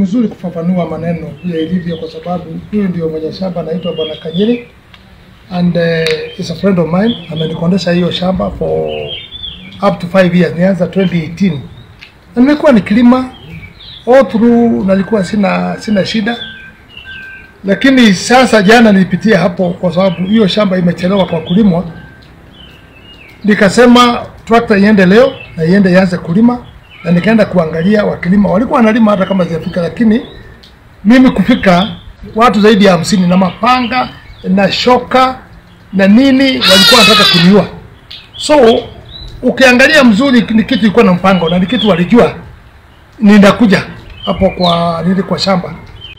mzuri kufafanua maneno vile ilivyo, kwa sababu huyu ndio mwenye shamba anaitwa Bwana Kanyiri and uh, is a friend of mine. Amenikondesha hiyo shamba for up to 5 years, nianza 2018 na nimekuwa nikilima all through, nalikuwa sina sina shida, lakini sasa jana nilipitia hapo, kwa sababu hiyo shamba imechelewa kwa kulimwa, nikasema trakta iende leo na iende ianze kulima, na nikaenda kuangalia wakilima, walikuwa wanalima hata kama zijafika, lakini mimi kufika watu zaidi ya hamsini na mapanga na shoka na nini walikuwa wanataka kuniua. So ukiangalia mzuri, ni kitu ilikuwa na mpango na ni kitu walijua ninakuja hapo kwa nili kwa shamba,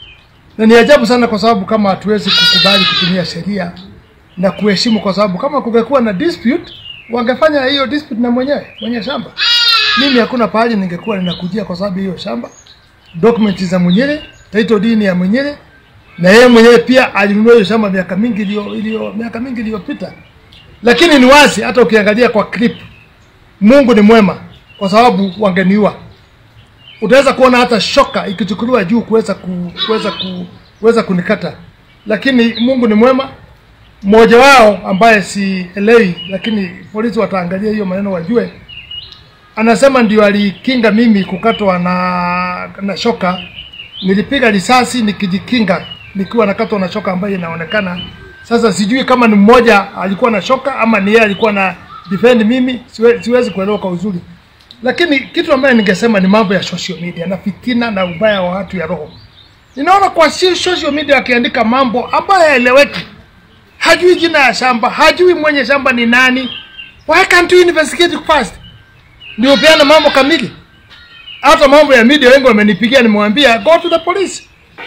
na ni ajabu sana, kwa sababu kama hatuwezi kukubali kutumia sheria na kuheshimu, kwa sababu kama kungekuwa na dispute wangefanya hiyo dispute na mwenyewe mwenye shamba. Mimi hakuna pahali ningekuwa ninakujia, kwa sababu hiyo shamba documents za mwenyewe, title deed ya mwenyewe, na yeye mwenyewe pia alinunua hiyo shamba miaka mingi iliyo iliyo miaka mingi iliyopita. Lakini ni wazi, hata ukiangalia kwa clip, Mungu ni mwema, kwa sababu wangeniua. Utaweza kuona hata shoka ikichukuliwa juu kuweza ku, kuweza ku, kuweza kunikata, lakini Mungu ni mwema. Mmoja wao ambaye sielewi, lakini polisi wataangalia hiyo maneno wajue, anasema ndio alikinga mimi kukatwa na na shoka. Nilipiga risasi nikijikinga nikiwa nakatwa na shoka ambayo inaonekana sasa. Sijui kama ni mmoja alikuwa na shoka ama ni yeye alikuwa na defend mimi, siwe, siwezi kuelewa kwa uzuri, lakini kitu ambayo ningesema ni mambo ya social media na fitina na ubaya wa watu ya roho. Ninaona kwa si social media akiandika mambo ambayo haeleweki, hajui jina ya shamba, hajui mwenye shamba ni nani. Why can't you investigate first? ndio peana mambo kamili. Hata mambo ya media wengi wamenipigia, nimewambia go to the police.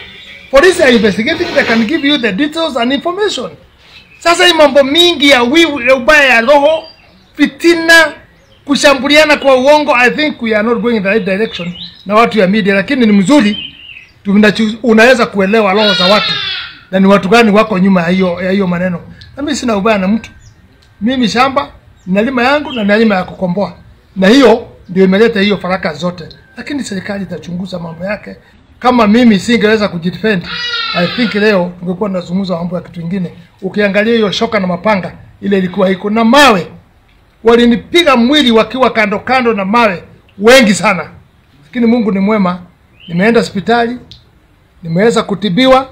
Police are investigating, they can give you the details and information. Sasa hii mambo mingi ya wivu, ya ubaya ya roho, fitina, kushambuliana kwa uongo, I think we are not going in the right direction na watu ya media, lakini ni mzuri tunachu- unaweza kuelewa roho za watu na ni watu gani wako nyuma ya hiyo ya hiyo maneno. Na mimi sina ubaya na mtu, mimi shamba nalima yangu na nalima ya kukomboa na hiyo ndio imeleta hiyo faraka zote, lakini serikali itachunguza mambo yake. Kama mimi singeweza kujidefend, I think leo tungekuwa tunazungumza mambo ya kitu kingine. Ukiangalia hiyo shoka na mapanga, ile ilikuwa iko na mawe, walinipiga mwili wakiwa kando kando na mawe wengi sana, lakini Mungu ni mwema, nimeenda hospitali, nimeweza kutibiwa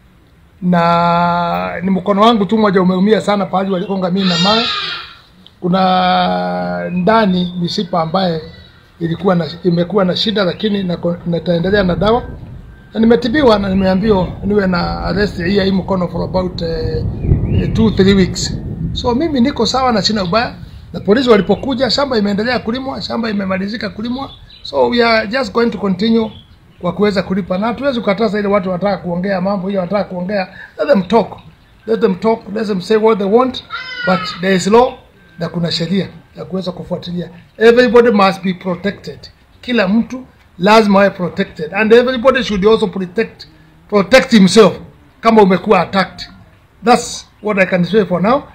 na ni mkono wangu tu mmoja umeumia sana, pahali walikonga mimi na mawe kuna ndani mishipa ambaye ilikuwa na, imekuwa na shida, lakini nako- nitaendelea na dawa na nimetibiwa na nimeambiwa niwe na arrest hii ya hii mkono for about uh, two three weeks. So mimi niko sawa na sina ubaya, na polisi walipokuja, shamba imeendelea kulimwa, shamba imemalizika kulimwa, so we are just going to continue kwa kuweza kulipa, na hatuwezi kukataza ile watu wanataka kuongea mambo hiyo, wanataka kuongea, let them talk, let them talk, let them say what they want, but there is law na kuna sheria ya kuweza kufuatilia. Everybody must be protected, kila mtu lazima awe protected and everybody should also protect protect himself kama umekuwa attacked. That's what I can say for now.